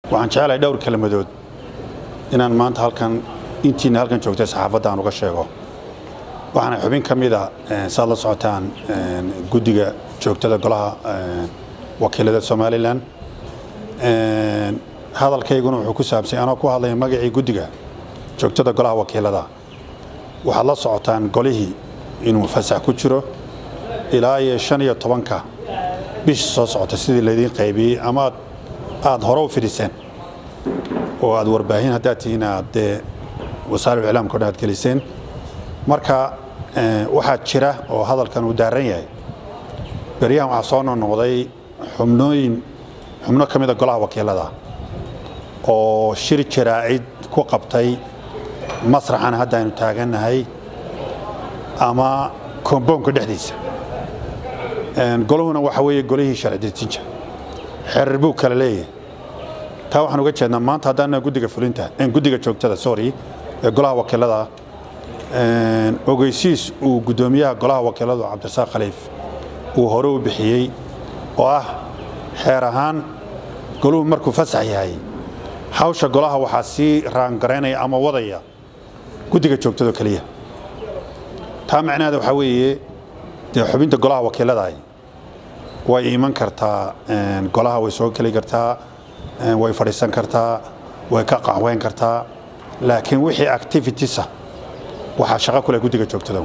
waxaan jecelahay dhowr kelmadood inaan maanta halkan intiina halkan joogtay saxaafadda aan uga sheego waxaana xubin ka mida saad la socotaan guddiga joogtada golaha wakiilada somalilan hadalkayguna wuxuu ku saabsay anoo ku hadlaya magacii guddiga joogtada golaha wakiilada waxaad la socotaan golihii inuu fasax ku jiro ilaa iyo shan iyo tobanka bishii soo socota sidii laydiin qaybiyey ama aad hore u fidhiseen oo aad warbaahin haddaad tihiin aad dee wasaarif iclaamka o dhan aad geliseen marka waxaa jira oo hadalkan uu daaran yahay beryahan waxaa soo noqnoqday xubnooyin xubno ka mida golaha wakiilada oo shir jaraa'id ku qabtay masraxan hadda aynu taagannahay ama komboonka dhexdiisa goluhuna waxa weeye golihii sharci dejinta xerir buu kala leeyahay taa waxaan uga jeednaa maanta haddaana guddiga fulinta guddiga joogtada sorry ee golaha wakiilada ogeysiis uu guddoomiyaha golaha wakiiladu cabdirasaaq khaliif uu hore u bixiyey oo ah xeer ahaan goluhu markuu fasax yahay hawsha golaha waxaa sii raangaraynaya ama wadaya guddiga joogtado keliya taa macnaheeda waxaa weeye dee xubinta golaha wakiiladaah way iman kartaa golaha way soo geli kartaa way fadhiisan kartaa way ka qaxweyn kartaa laakiin wixii activitiesa waxaa shaqo ku leh guddiga joogtada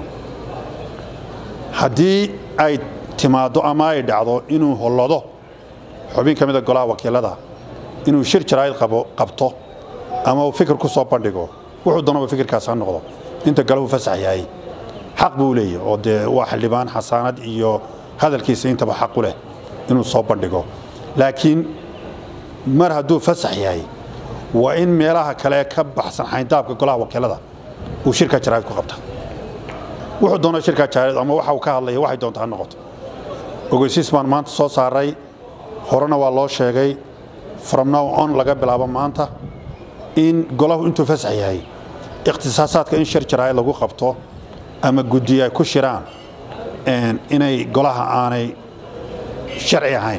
haddii ay timaaddo ama ay dhacdo inuu hollodo xubin ka mida golaha wakiilada inuu shir jaraa'id qabto ama uu fikir ku soo bandhigo wuxuu doonaba fikirkaas ha noqdo inta galahu fasax yahay xaq buu leeyahy oo dee waa xildhibaan xasaanad iyo hadalkiisa intaba xaq u leh inuu soo bandhigo laakiin mar hadduu fasax yahay waa in meelaha kale ka baxsan xayndaabka golaha wakiilada uu shirka jaraa'id ku qabta wuxuu doona shirka jaraa'id ama waxa uu ka hadlaya waxay doonta ha noqoto ogeysiis baan maanta soo saaray horena waa loo sheegay from now on laga bilaabo maanta in golahu intuu fasax yahay ikhtisaasaadka in shir jaraa'id lagu qabto ama guddi ay ku shiraan inay golaha aanay sharci ahayn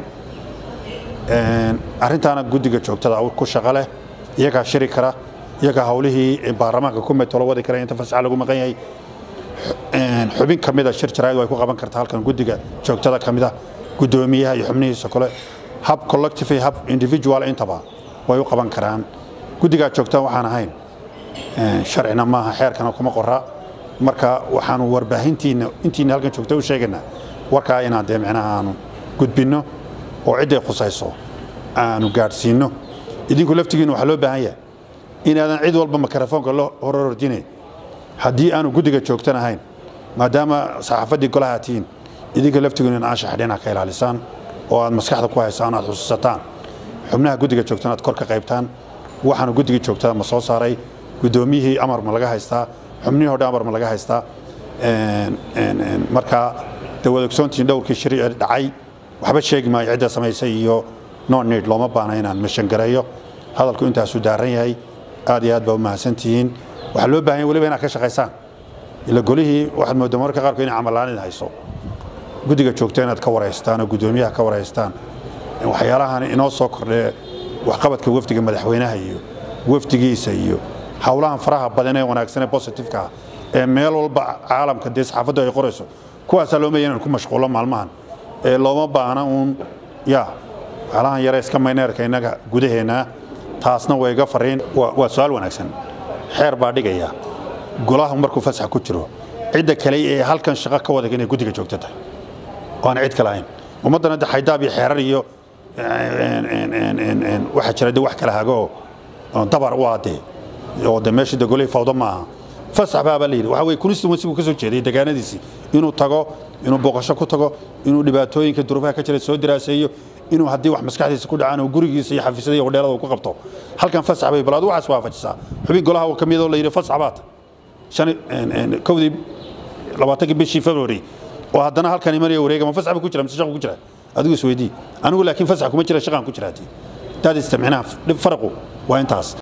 arrintaana guddiga joogtada ku shaqo leh iyagaa shiri kara iyagaa hawlihii baarlamaanka ku metolo wadi kara inta fasaxa lagu maqan yahay xubin ka mida shir jaraa'id way ku qaban kartaa halkan guddiga joogtada ka mida guddoomiyaha iyo xubnihiisa kale hab collective hab individual intaba way u qaban karaan guddigaa joogtaa waxaan ahayn sharcina maaha xeerkana kuma qora marka waxaanu warbaahintiina intiina halkan joogta u sheegaynaa warkaa inaan dee micnaha aanu gudbinno oo cidday khusayso aanu gaadhsiinno idinku laftigiina waxaa loo baahan yahay inaadan cid walba mikrofoonka la horordine haddii aanu guddiga joogtan ahayn maadaama saxaafaddii golaha tihiin idinka laftigiina in anshax dhinac ka ilaalisaan oo aad maskaxda ku haysaan aad xusuusataan xubnaha guddiga joogtan aad kor ka qaybtaan waxaanu guddiga joogtada ma soo saaray guddoomiyihii amar ma laga haystaa xubnihii hodhan amar ma laga haystaa marka dee waad ogsoontihiin dhowrkii shiri ee dhacay waxba sheegi maayo cidda samaysay iyo no need looma baana inaan mashangareeyo hadalku intaasuu daaran yahay aad iyo aad baa u mahadsantihiin waxaa loo baahan yahy weliba inaad ka shaqaysaan ila golihii waxaad moodaa mararka qaarkood inay camalaanin hayso guddiga joogta inaad ka waraystaan oo guddoomiyaha ka waraystaan waxyaalahan inoo soo kordhee waxqabadka wafdiga madaxweynaha iyo wafdigiisa iyo howlahan faraha badan ee wanaagsan ee positifeka ah ee meel walba caalamka dee saxaafaddu ay qorayso kuwaasaa looma yahay inaan ku mashquulo maalmahan ee looma baahna uun ya waxyaalahan yare iska mayneerka innaga gudaheenna taasna way iga fariin waa su-aal wanaagsan xeer baa dhigaya golahu markuu fasax ku jiro cidda kale ee halkan shaqo ka wadag inay guddiga joogto tahay oo aan cid kale ahayn ummaddana de xaydaab iyo xeerar iyo waxaa jira de wax kala hago oo dabar u adee oo de meesha de golihii fawdo maaha fasax baabaa la yidhi waxa weye constituency buu ka soo jeeday degaanadiisii inuu tago inuu booqasho ku tago inuu dhibaatooyinka duruufaha ka jira soo diraaseeyo inuu haddii wax maskaxdiisa ku dhacaan uu gurigiisa iyo xafiisyada iyo hodheelada uu ku qabto halkan fasax bay bal adu waxaas waafajisaa xubin golaha ka midoo la yidhi fasax baata kowdii labaatankii bishii february oo haddana halkan imanaya wareega ma fasax buu ku jira mise shaqu ku jira adigu isweydii anigu laakiin fasax kuma jira shaqaan ku jiraati daad istamcinaha faraqu waa intaas